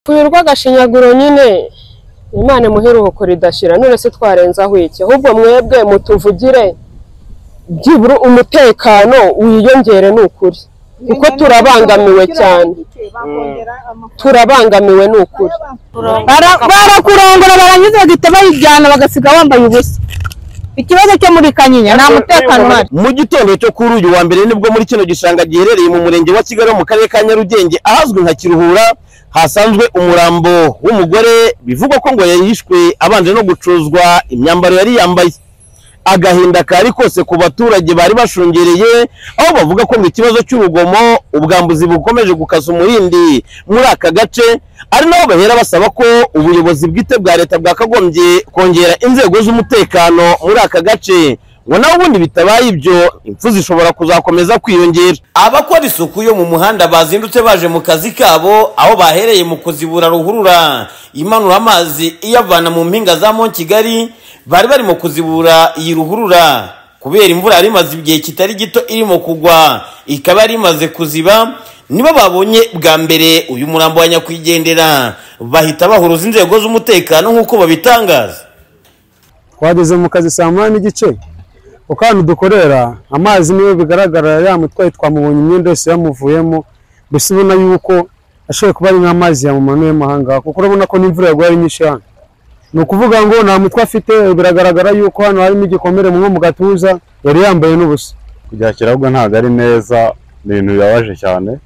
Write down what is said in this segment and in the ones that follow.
Uyu rw'agashinyaguro nyine imana imuheruko ridashira none se twarenze aho iki ahubwo mwebwe mutuvugire byibura umutekano wiyongere ni ukuri kuko turabangamiwe cyane turabangamiwe ni ukuri Bara- barakurongora barangiza bagahita bayijyana bagasiga wambaye ubusa ikibazo cyo muri kanyinya nta mutekano uhari mu gitondo cyo kuri uyu wa mbere nibwo muri kino gishanga giherereye mu murenge wa kigali mu karere ka nyarugenge ahazwi nka kiruhura hasanzwe umurambo w'umugore bivugwa ko ngo yahishwe abanje no gucuzwa imyambaro yari yambaye agahinda kari kose ku baturage bari bashungereye aho bavuga ko ngo ikibazo cy'urugomo ubwambuzi bukomeje gukasa umurindi muri aka gace ari naho bahera basaba ko ubuyobozi bwite bwa leta bwakagombye kongera inzego z'umutekano muri aka gace ngo naho ubundi bitabaye ibyo impfu zishobora kuzakomeza kwiyongera abakora isuku yo mu muhanda bazindutse baje mu kazi kabo aho bahereye mu kuzibura ruhurura imanura amazi iyavana mu mpinga za Mont Kigali bari bari mu kuzibura iyi ruhurura kubera imvura yari imaze igihe kitari gito irimo kugwa ikaba yari imaze kuziba nibo babonye bwa mbere uyu murambo wa nyakwigendera bahita bahuruza inzego z'umutekano nk'uko babitangaza twageze mu kazi saa munani n'igice kuko ahantu dukorera amazi niyo bigaragara yamutwaye twamubonye imyenda yose yamuvuyemo mbese ubona yuko ashoboye kuba ari nk'amazi yamumanuyemo ahangaha kuko urabona ko n'imvura yaguye ari nyinshi hano ni ukuvuga ngo nta mutwe afite biragaragara yuko hano harimo igikomere nko mu gatuza yari yambaye n'ubusa kujyakira ahubwo ntabwo ari neza ni ibintu bibabaje cyane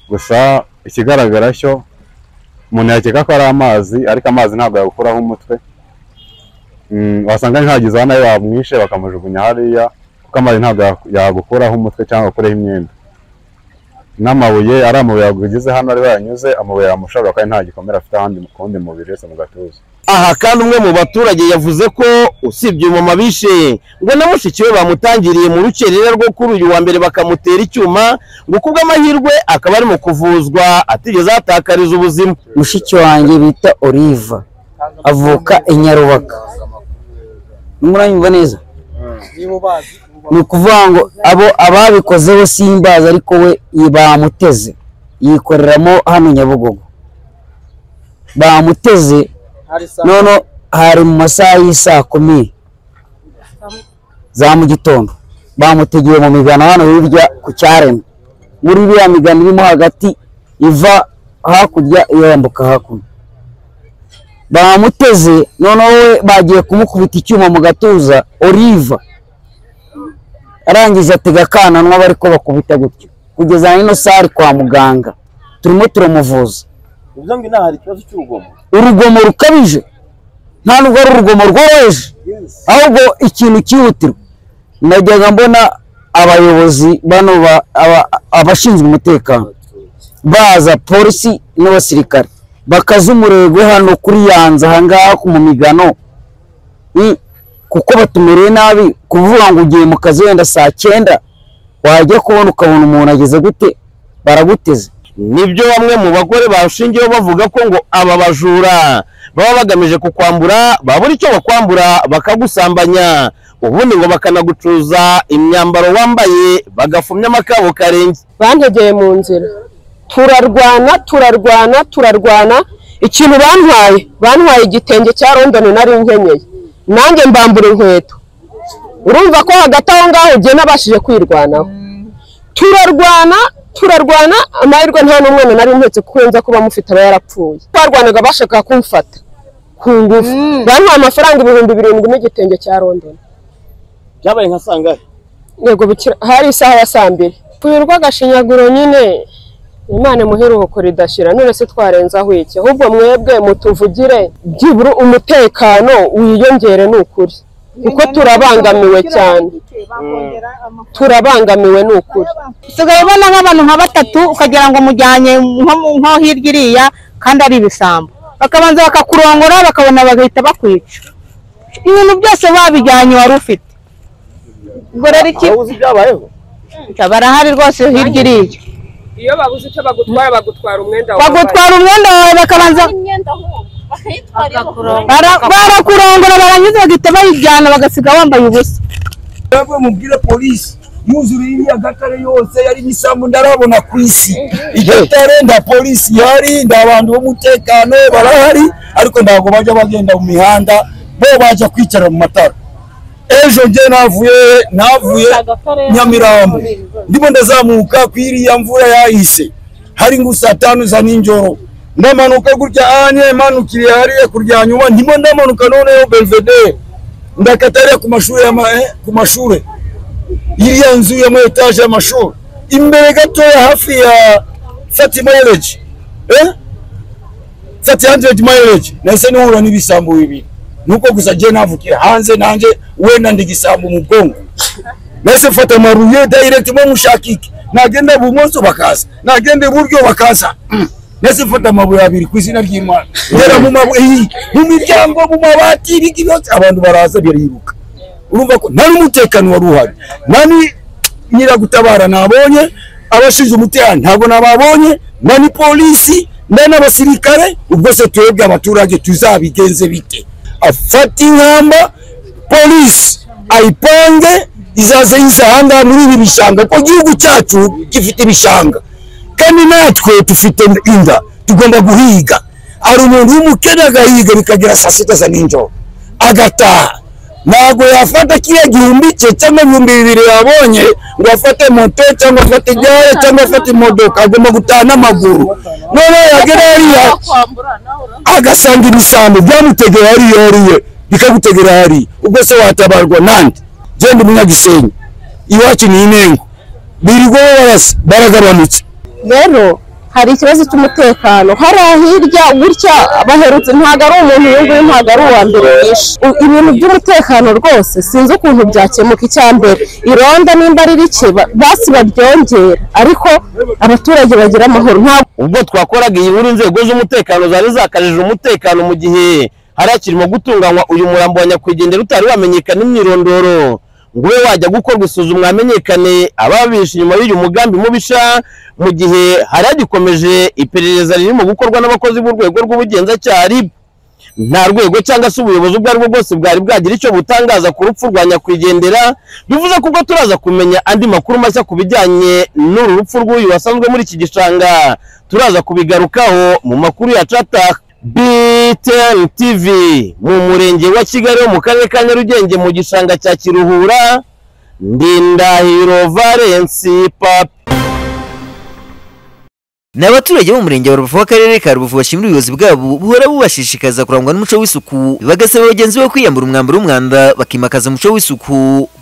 gusa ikigaragara cyo umuntu yakeka ko ari amazi ariko amazi ntabwo yagukuraho umutwe Mm, wasanga ntihagize aho nawe bamwishe bakamujugunya hariya kuko amazi ntabwo yaku- yagukuraho umutwe cyangwa akureho imyenda n'amabuye ari amabuye yagugize hano ariho yanyuze amabuye yamushobora kandi nta gikomere afite ahandi mu kundi mubiri wese mu gatuza aha kandi umwe mu baturage yavuze ko usibye umumama bishe ngo na mushiki we bamutangiriye mu rukerera rwo kuri uyu wa mbere bakamutera icyuma ngo kubw'amahirwe akaba ari mu kuvuzwa atigeze ahatakariza ubuzima mushiki wanjye bita Oliva avuka i Nyarubaka muranyumva neza ni ukuvuga ngo abo ababikoze bo simbazi ariko we bamuteze yikoreramo hano Nyabugogo bamuteze none hari mu masaha y'isaa kumi za mu gitondo bamutegeye mu migano hano hirya ku cyaremwe muri biriya migano irimo hagati iva hakurya yambuka hakuno bamuteze noneho we bagiye kumukubita icyuma mu gatuza oliva arangije atega akananwa bari ko bakubita gutyo kugeza na ino sari kwa muganga turimo turamuvuza uvuze ngo inaha hari ikibazo cy'urugomo urugomo rukabije nta nubwo ari urugomo rworoheje ahubwo ikintu cyihutirwa najyaga mbona abayobozi bano ba- aba- abashinzwe umutekano baza polisi n'abasirikare bakaza umurego hano kuri yanza ahangaha mu migano I- kuko batumereye nabi kuvuga ngo ugiye mu kazi wenda saa cyenda wajya kubona ukabona umuntu ageze gute baraguteze nibyo bamwe mu bagore bashingiyeho bavuga ko ngo aba bajura baba bagamije kukwambura babura icyo bakwambura bakagusambanya ubundi ngo bakanagucuza imyambaro wambaye bagafumya amakabo karenge bantegeye mu nzira turarwana turarwana turarwana ikintu bantwaye bantwaye igitenge cya londoni nari nkenyeye nanjye mbambura inkweto urumva ko hagati aho ngaho ugiye nabashije kwirwanaho turarwana turarwana amahirwe nta n'umwana nari mpetse kuko nza kuba mufite aba yarapfuye barwanaga bashaka kumfata ku ngufu bantwaye amafaranga ibihumbi birindwi n'igitenge cya londoni byabaye nka sangahe yego bikira hari isaha ya saa mbiri uyu rw'agashinyaguro nyine imana imuheruko ridashira none se twarenze aho iki ahubwo mwebwe mutuvugire byibura umutekano wiyongere ni ukuri kuko turabangamiwe cyane turabangamiwe ni ukuri usigaye ubona nk'abantu nka batatu ukagira ngo mujyanye nko mu- nko hirya iriya kandi ari ibisambo bakabanza bakakurongora bakabona bagahita bakwica ibintu byose babijyanye wari ufite ubwo rero iki byabayeho barahari rwose hirya iriya iyo babuze icyo bagutwara bagutwara umwenda bagutwara umwenda wawe bakabanza Bara- barakurongora barangiza bagahita bayijyana bagasiga wambaye ubusa Mwebwe mubwire polisi yuzuye iriya gatare yose yari n'isambu ndarabona ku isi igatare nda polisi ihari nda abantu b'umutekano barahari ariko ntabwo bajya bagenda mu mihanda bo bajya kwicara mu matara ejo nge navuye navuye nyamirambo ndimo ndazamuka ku iriya mvura yahise hari ngo saa tanu za ninjoro ndamanuka gutya anye manukiriye hariya kurya nyuma ndimo ndamanuka noneho belvedere ndakata hariya ku mashuri ya ma- eh, ku mashuri iriya nzu ya mu etaje y'amashuri imbere gatoya hafi ya fati mayireji eh fati handredi mayireji nahise nihura n'ibisambo bibiri nuko gusa ngewe navukira hanze nanjye wenda ndi igisambo mu bwongo nahise mfata amaruye direct mo mushakike nagenda ibumoso bakaza nagenda iburyo bakaza nahise mfata amabuye abiri ku izina ry'imana ngera mu mabuye mu miryango mu mabati ibiki byose abantu baraza biribuka urumva ko nta n'umutekano wari uhari nta ni- nyiragutabara nabonye abashinzwe umutekano ntabwo nababonye nta ni polisi nta n'abasirikare ubwo se twebwe abaturage tuzabigenze bite afate inkamba polisi ayipange izaze yisahanga muri ibi bishanga kuko igihugu cyacu gifite ibishanga kandi natwe dufite inda tugomba guhiga hari umuntu w'umukene agahiga bikagera saa sita za ninjoro agataha ntabwo yafata kiriya gihumbi cye cyangwa ibihumbi bibiri yabonye ngo afate moto cyangwa afate igare cyangwa afate imodoka agomba gutaha n'amaguru noneho yagera hariya agasanga ibisambo byamutegera hariya hariya bikagutegera hariya ubwo se watabarwa nande genda umunyagisenyi iwacu ni inengo birirwa barasa baragabanutse rero hari ikibazo cy'umutekano hariya hirya gutya baherutse ntabwo ari umuntu uyu nguyu ntabwo ari uwa mbere yishe U- ibintu by'umutekano rwose sinzi ukuntu byakemuka icya mbere ironda nimba ari rike ba- basi baryongera ariko abaturage bagira amahoro nta ubwo twakoraga iyi nkuru inzego z'umutekano zari zakajije umutekano mu gihe hari hakirimo gutunganywa uyu murambo wa nyakwigendera utari wamenyekana imyirondoro ngo ube wajya gukorwa isuzumwa hamenyekane ababishe inyuma y'uyu mugambi mubisha mu gihe hari hagikomeje iperereza ririmo gukorwa n'abakozi b'urwego rw'ubugenzacyaha RIB nta rwego cyangwa se ubuyobozi ubwo aribwo bwose bwari bwagira icyo butangaza ku rupfu rwa nyakwigendera bivuze ko ubwo turaza kumenya andi makuru mashya ku bijyanye n'uru rupfu rw'uyu wasanzwe muri iki gishanga turaza kubigarukaho mu makuru ya catah BTN TV mu murenge wa Kigali wo mu karere ka Nyarugenge mu gishanga cya Kiruhura Ndindahiro Valence Papa Ni abaturage bo mu murenge wa Rubavu w'akarere ka Rubavu bashimira ubuyobozi bwabo buhora bubashishikaza kurangwa n'umuco w'isuku bagasaba bagenzi bo kwiyambura umwambaro w'umwanda bakimakaza umuco w'isuku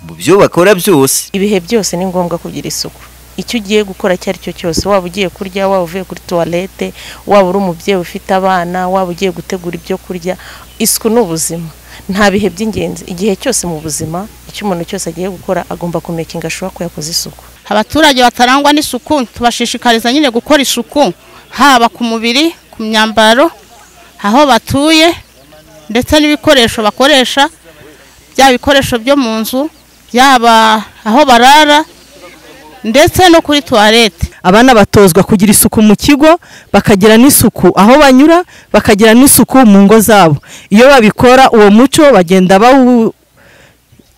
mu byo bakora byose ibihe byose ni ngombwa kugira isuku icyo ugiye gukora icyo ari cyo cyose waba ugiye kurya waba uvuye kuri tuwarete waba uri umubyeyi ufite abana waba ugiye gutegura ibyo kurya isuku ni ubuzima nta bihe by'ingenzi igihe cyose mu buzima icyo umuntu cyose agiye gukora agomba kumekinga ashobora ko yakoze isuku abaturage batarangwa n'isuku tubashishikariza nyine gukora isuku haba ku mubiri ku myambaro aho batuye ndetse n'ibikoresho bakoresha byaba ibikoresho byo mu nzu yaba aho barara ndetse no kuri tuwarete abana batozwa kugira isuku mu kigo bakagira n'isuku aho banyura bakagira n'isuku mu ngo zabo iyo babikora uwo muco bagenda bawu-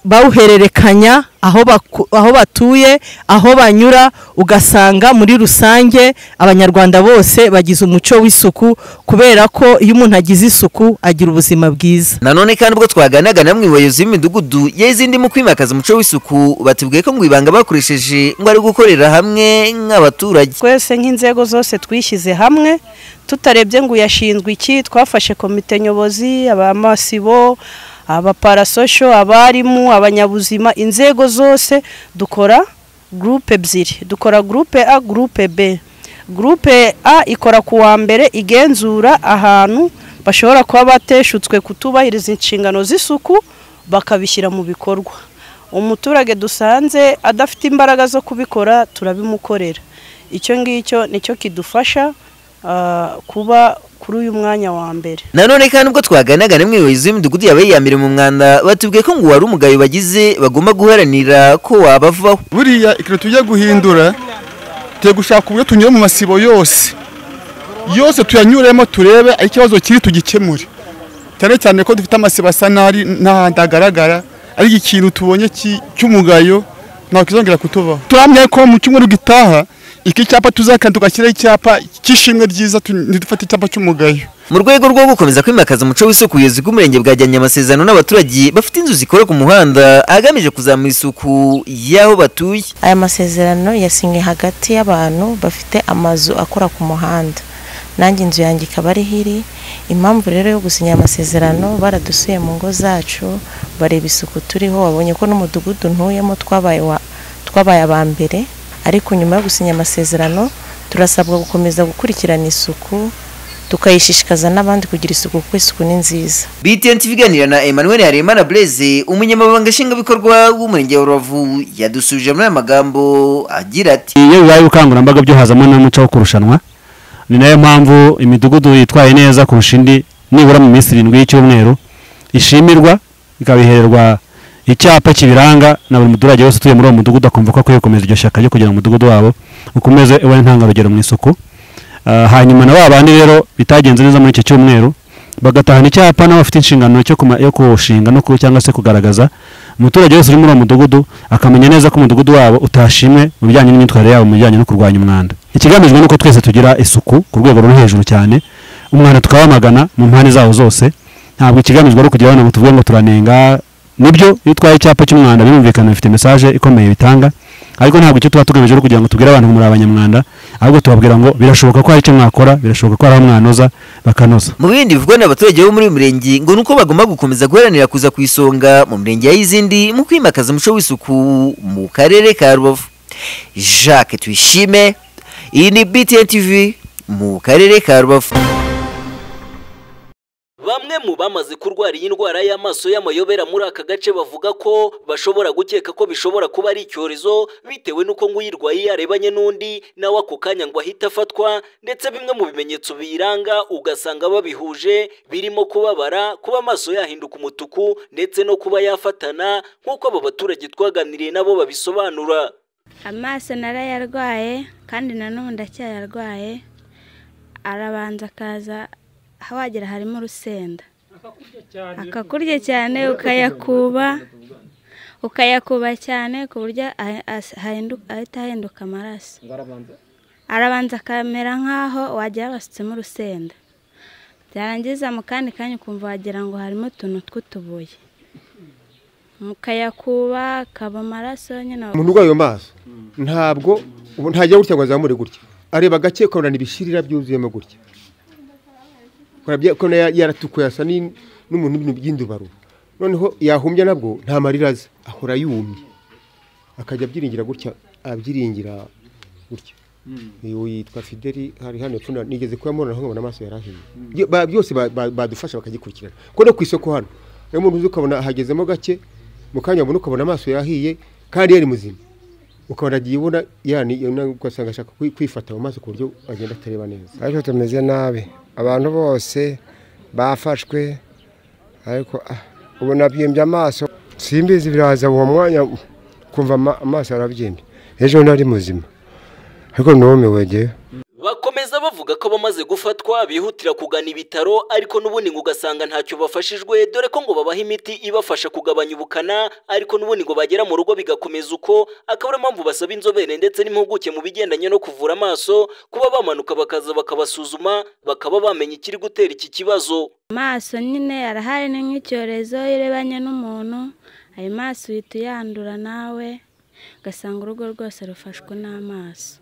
bawuhererekanya aho baku- aho batuye aho banyura ugasanga muri rusange abanyarwanda bose bagize umuco w'isuku kubera ko iyo umuntu agize isuku agira ubuzima bwiza nanone kandi ubwo twaganiraga namwe mu bayobozi b'imidugudu y'izindi mu kwimakaza umuco w'isuku batubwiye ko ngo ibanga bakoresheje ngo ari gukorera hamwe nk'abaturage twese nk'inzego zose twishyize hamwe tutarebye ngo uyashinzwe iki twafashe komite nyobozi abamasibo abaparasosho abarimu abanyabuzima inzego zose dukora gurupe ebyiri dukora gurupe a gurupe b gurupe a ikora ku wa mbere igenzura ahantu bashobora kuba bateshutswe kutubahiriza inshingano z'isuku bakabishyira mu bikorwa umuturage dusanze adafite imbaraga zo kubikora turabimukorera icyo ngicyo nicyo kidufasha ah, kuba kuri uyu mwanya wa mbere nanone kandi ubwo twaganiraga namwe mu bayobozi b'imidugudu yaba yiyambere mu mwanda batubwiye ko ngo uwari umugayo bagize bagomba guharanira ko wabavaho buriya ikintu tujya guhindura tugiye gushaka uburyo tunyura mu masibo yose yose tuyanyuremo turebe aho ikibazo kiri tugikemure cyane cyane ko dufite amasibo asa n'ari n'ahandi hagaragara ariko ikintu tubonye ki- cy'umugayo ntabwo kizongera kutubaho turahamya ko mu cyumweru gitaha iki cyapa tuzakanda tugashyiraho icyapa cy'ishimwe ryiza tu- ntidufate icyapa cy'umugayo mu rwego rwo gukomeza kwimakaza umuco w'isuku ubuyobozi bw'umurenge bwajyanye amasezerano n'abaturage bafite inzu zikora ku muhanda agamije kuzamura isuku y'aho batuye aya masezerano yasinywe hagati y'abantu bafite amazu akora ku muhanda nanjye inzu yanjye ikaba ari hiri impamvu rero yo gusinya aya masezerano baradusuye mu ngo zacu bareba isuku turiho babonye ko n'umudugudu ntuyemo twabaye wa- twabaye aba mbere ariko nyuma yo gusinya amasezerano turasabwa gukomeza gukurikirana isuku tukayishishikaza n'abandi kugira isuku kuko isuku ni nziza btn tv iganira na emmanuel haremana blaise umunyamabanga nshingwabikorwa w'umurenge wa rubavu yadusubije muri aya magambo agira ati iyo bibaye ubukangurambaga byo hazamo n'umuco wo kurushanwa ni nayo mpamvu imidugudu yitwaye neza kurusha indi nibura mu minsi irindwi y'icyumweru ishimirwa ikabihererwa icyapa kibiranga na buri muturage wese utuye muri uwo mudugudu akumva ko akwiye gukomeza iryo shyaka ryo kugira ngo umudugudu wabo ukomeze uba intangarugero mu isuku Ah, hanyuma na ba bandi rero bitagenze neza muri icyo cyumweru bagatahana icyapa n'abafite inshingano cyo kuma- yo kushinga no ku- cyangwa se kugaragaza umuturage wese uri muri uwo mudugudu akamenya neza ko umudugudu wabo utashimwe mu bijyanye n'imyitwarire yabo mu bijyanye no kurwanya umwanda ikigamijwe ni uko twese tugira isuku ku rwego ruri hejuru cyane umwanda tukawamagana mu mpande zawo zose ntabwo ikigamijwe ari ukugira abana ngo tuvuge ngo turanenga nibyo iyo utwaye icyapa cy'umwanda birumvikana bifite mesaje ikomeye bitanga ariko ntabwo icyo tuba tugamije ari ukugira ngo tubwire abantu ngo muri abanyamwanda ahubwo tubabwira ngo birashoboka ko hari icyo mwakora birashoboka ko hari aho mwanoza bakanoza mu bindi bivugwa n'abaturage bo muri uyu murenge ngo ni uko bagomba gukomeza guharanira kuza ku isonga mu mirenge ya y'izindi mu kwimakaza umuco w'isuku mu karere ka rubavu jacques tuyishime iyi ni btn tv mu karere ka rubavu Bamwe mu bamaze kurwara iyi ndwara y'amaso y'amayobera muri aka gace bavuga ko bashobora gukeka ko bishobora kuba ari icyorezo bitewe n'uko ngo uyirwaye yarebanye n'undi nawe ako kanya ngo ahite afatwa ndetse bimwe mu bimenyetso biyiranga ugasanga babihuje birimo kubabara kuba amaso yahinduka umutuku ndetse no kuba yafatana nk'uko aba baturage twaganiriye nabo babisobanura amaso narayarwaye kandi na n'ubu ndacyayarwaye arabanza akaza hawagera harimo urusenda akakurya cyane ukayakuba ukayakuba cyane ku buryo ahe- as- hahindu- ahita ahinduka amaraso arabanza akamera nk'aho wagira basutsemo urusenda byarangiza mu kandi kanya ukumva wagira ngo harimo utuntu tw'utubuye mukayakuba akaba amaraso nyine umuntu urwaye ayo maso ntabwo ubu ntajya gutya ngo azamure gutya areba gake ukanabona ibishirira byuzuyemo gutya ukabona ya- yaratukuye asa ni- n'umuntu w'ibintu by'indubarubu noneho yahumbya nabwo nta marira aza ahora yumye akajya abyiringira gutya abyiringira gutya uyu yitwa fideli hari hano epfo na- nigeze kuyamubona nkabona amaso yarahiye Byo- ba- byose ba- ba- badufasha bakagikurikirana ko no ku isoko hano rero umuntu uzi ukabona hagezemo gake mu kanya wabona ukabona amaso yahiye kandi yari muzima ukabona agiye ubona yani yana- ugasanga ashaka kwi- kwifata mu maso ku buryo agenda atareba neza ariko tumeze nabi abantu bose bafashwe ariko ah, ubu nabyimbye amaso simbizi biraza uwo mwanya kumva ama- amaso arabyimbye ejo nari muzima ariko numiwe ngewe bakomeza bavuga ko bamaze gufatwa bihutira kugana ibitaro ariko n'ubundi ngo ugasanga ntacyo bafashijwe dore ko ngo babaha imiti ibafasha kugabanya ubukana ariko n'ubundi ngo bagera mu rugo bigakomeza uko akaba ariyo mpamvu basaba inzobere ndetse n'impuguke mu bigendanye no kuvura amaso kuba bamanuka bakaza bakabasuzuma bakaba bamenya ikiri gutera iki kibazo amaso nyine arahari ni nk'icyorezo iyo urebanye n'umuntu ayo maso uhita uyandura nawe ugasanga urugo rwose rufashwe n'amaso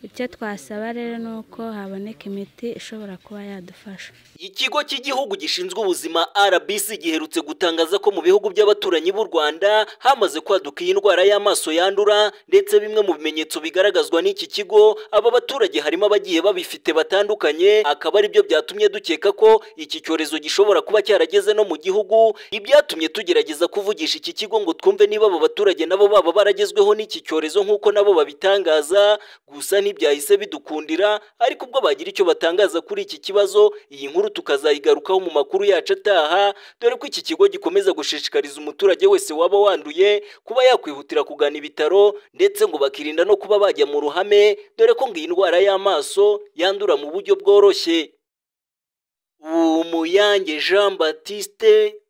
icyo twasaba rero ni uko haboneka imiti ishobora kuba yadufasha Ikigo cy'igihugu gishinzwe ubuzima RBC giherutse gutangaza ko mu bihugu by'abaturanyi b'u Rwanda hamaze kwaduka iyi ndwara y'amaso yandura ndetse bimwe mu bimenyetso bigaragazwa n'iki kigo aba baturage harimo abagiye babifite batandukanye akaba aribyo byatumye dukeka ko iki cyorezo gishobora kuba cyarageze no mu gihugu ibyatumye tugerageza kuvugisha iki kigo ngo twumve niba aba baturage nabo baba baragezweho n'iki cyorezo nk'uko nabo babitangaza gusa ntibyahise bidukundira ariko ubwo bagira icyo batangaza kuri iki kibazo iyi nkuru tukazayigarukaho mu makuru yacu ataha dore ko iki kigo gikomeza gushishikariza umuturage wese waba wanduye kuba yakwihutira kugana ibitaro ndetse ngo bakirinda no kuba bajya mu ruhame dore ko ngo iyi ndwara y'amaso yandura mu buryo bworoshye Umuyange Jean Baptiste